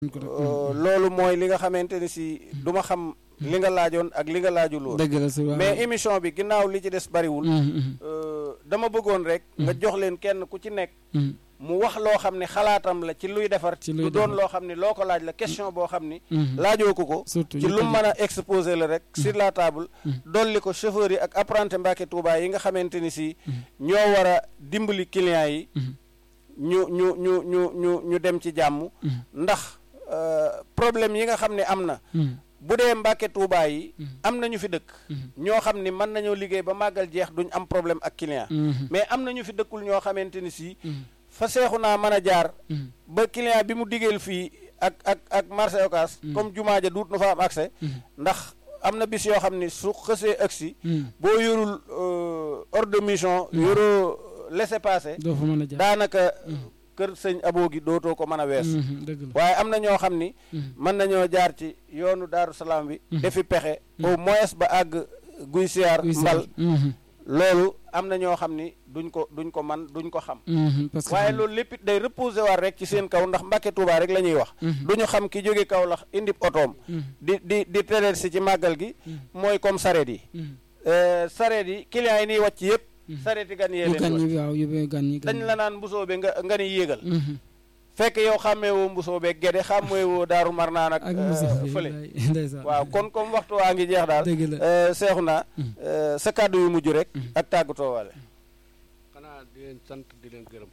loolu mooy li nga xamante ni si du ma xam li nga laajoon ak li nga laajul woon dëgg la si waaw mais émission bi ginnaaw li ci des bariwul dama bëggoon rek nga jox leen kenn ku ci nekk mu wax loo xam ne xalaatam la ci luy defar Ci luy du doon defar. loo xam ne loo ko laaj la question boo xam ni laajoo ko ko surtout ci lu mu mën a exposé la rek sur la table dolli ko chauffeur yi ak apprenti Mbàkke Touba yi nga xamante ni si ñoo war a dimbali clients yi ñu ñu ñu ñu ñu ñu dem ci jàmm ndax euh, problème yi nga xam ne am na bu dee Mbàkke Touba yi am na ñu fi dëkk ñoo xam ni mën nañoo liggéey ba màggal jeex duñ am problème ak client mais am na ñu fi dëkkul ñoo xamante ni si fa seexu naa mën a jaar ba client bi mu diggeel fii ak ak ak marché Ocass comme jumaa ja duut nu fa am accès ndax am na bis yoo xam ni su xësee agsi boo yorul euh, ordre de mission yoroo laissez-passer doo fa mën a jaar daanaka kër sëñ aboo gi dootoo ko mën a wees dëgg la waaye am na ñoo xam ni mën nañoo jaar ci yoonu daaru salaam bi defi pexe au moins ba àgg guy siyaar Oui, c'est mbal vrai. loolu am na ñoo xam ni duñ ko duñ ko man duñ ko xam Mhm, parce que waaye loolu lépp it day reposer war rek ci seen kaw ndax Mbàkke Tuubaa rek la ñuy wax du ñu xam ki jóge kaw lax indi otoom di di di tereet si ci màggal gi mooy comme sareet yi Euh, sareet yi clients yi niy wàcc yëpp sareet yi gan yee yu leen gan wàcc. ñi waaw yu gan ñi gan dañ la naan mbusoo be nga nga ni yéegal Mhm. fekk yow xàmmee woo mbusoo be gede xàmmee woo daaru mar naan ak ak euh, musa fële ndeysaan waaw kon comme waxtu waa ngi jeex daal dëgg la euh, seexu naa euh, sa kàddu yu mujj rek ak tàggatoo waale xanaa di leen sant di leen gërëm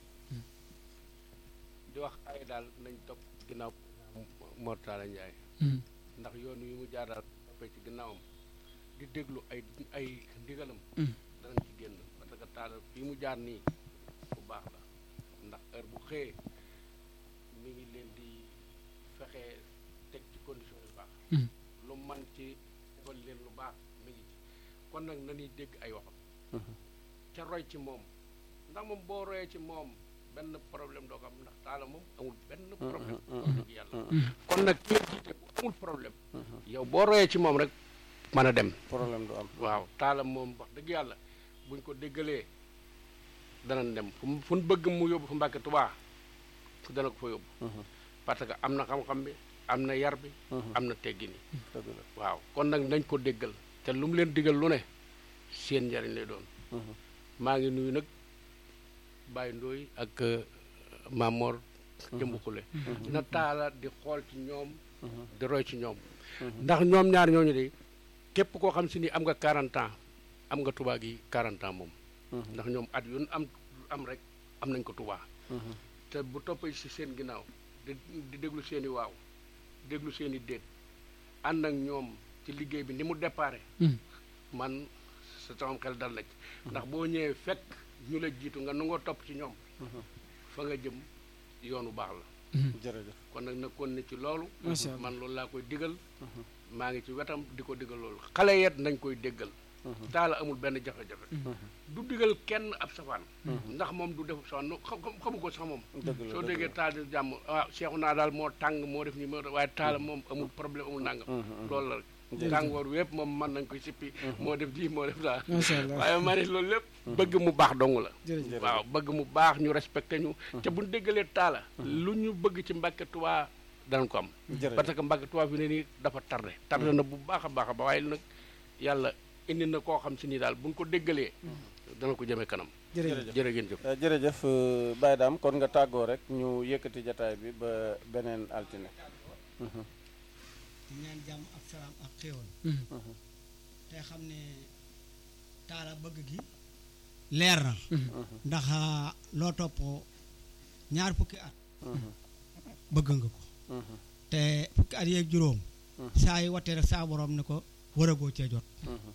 di wax ay daal nañ topp ginnaaw Mor Talla Ndiaye Mhm. ndax yoon wi mu jaar daal toppee ci ginnaawam di déglu ay ay ndigalam Mhm. danañ ci génn parce que Talla fii mu jaar nii bu baax la ndax heure bu xëyee mi ngi leen di fexe teg ci condition yu baax Mhm. lu man ci defal leen lu baax mi ngi ci kon nag nañuy dégg ay waxam ca roy ci moom ndax moom boo royee ci moom benn problème doo ko am ndax taala moom amul benn problème wax dëgg yàlla kon nag ki nga jiite bu amul problème yow boo royee ci moom rek mën a dem problème du am waaw taala moom wax dëgg yàlla buñ ko déggalee danañ dem fu mu fu mu bëgg mu yóbbu fu Mbàkke Tubaa fu dana ko fa yóbbu parce que am na xam-xam bi am na yar bi am na teggin yi dëgg la waaw kon nag nañ ko déggal te lu mu leen digal lu ne seen njariñ lay doon maa ngi nuyu nag Baye Ndoy ak euh, Mamor jëmbukule na taala di xool ci ñoom di roy ci ñoom ndax ñoom ñaar ñooñu de képp koo xam si ni am nga 40 ans am nga tubaa gi 40 ans moom ndax ñoom at yu am am rek am nañ ko tubaa te bu toppee si seen ginnaaw di di déglu seen i waaw déglu seen i déet ànd ak ñoom ci liggéey bi ni mu déparé Mhm. man sa sama xel dal na ci ndax boo ñëwee fekk ñu la jiitu nga nangoo topp ci ñoom fa nga jëm yoonu baax la jërëjëf kon nag na kon ne ci loolu Macha Allah. man loolu laa koy digal maa ngi ci wetam di ko digal loolu xale yet nañ koy déggal taala amul benn jafe-jafe du digal kenn ab safaan ndax moom du def safaan no- xam xam- xamu ko sax moom dëgg la soo dëgg déggee taal di jàmm waaw seexu naa daal moo tàng moo def ni moo def waaye taala moom amul problème amul nangam loolu la rek tàngoor wépp moom mën nañ koy sippi moo def lii moo def daal macha allah waaye ma ne loolu lépp bëgg mu baax dong la jërëjëf waaw bëgg mu baax ñu respecté ñu te bu ñu déggalee taala lu ñu bëgg ci Mbàkke Tuubaa danañ ko am jërëjëf parce que Mbàkke Tuubaa fi ne nii dafa tardé tardé na bu baax a baax a baax waaye nag yàlla indi na koo xam si nii daal bu ñu ko déggalee dana ko jëmee kanam jërëjëf jërë ngeen jëf Euh, jërëjëf euh, Baye Dame kon nga tàggoo rek ñu yëkkati jataay bi ba beneen altine di ñaan jàmm ak salaam ak xéewal Mhm. te xam ne taala bëgg gi leer na ndax ah, loo topp ñaar fukki at bëgg nga ko te fukki at yeeg juróom saa yu watee rek saa borom ne ko waragoo cee jot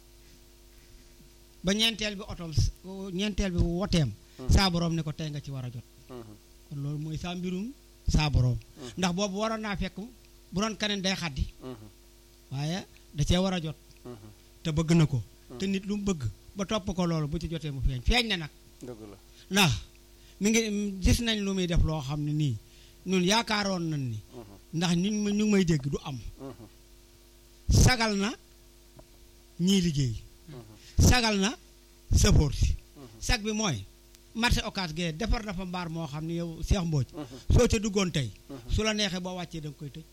ba ñeenteel bi otoom s- ñeenteel bi woteem saa borom ne ko tey nga ci war a jot kon loolu mooy saa mbirum saa borom ndax boobu waroon naa fekk bu doon keneen day xaddi waaye da cee war a jot te bëgg na ko te nit lu mu bëgg ba topp ko loolu bu ci jotee mu feeñ feeñ na nag dëgg la ndax mi ngi gis nañ lu muy def loo xam ne nii ñun yaakaaroon nañ ni ndax ñu ngi may- ñu ngi may dégg du am sagal na ñii liggéey sagal na sëfoor si sag bi mooy marché occas gee defar na fa mbaar moo xam ne yow Cheikh Mbodj soo ca duggoon tey su la neexee boo wàccee da nga koy tëj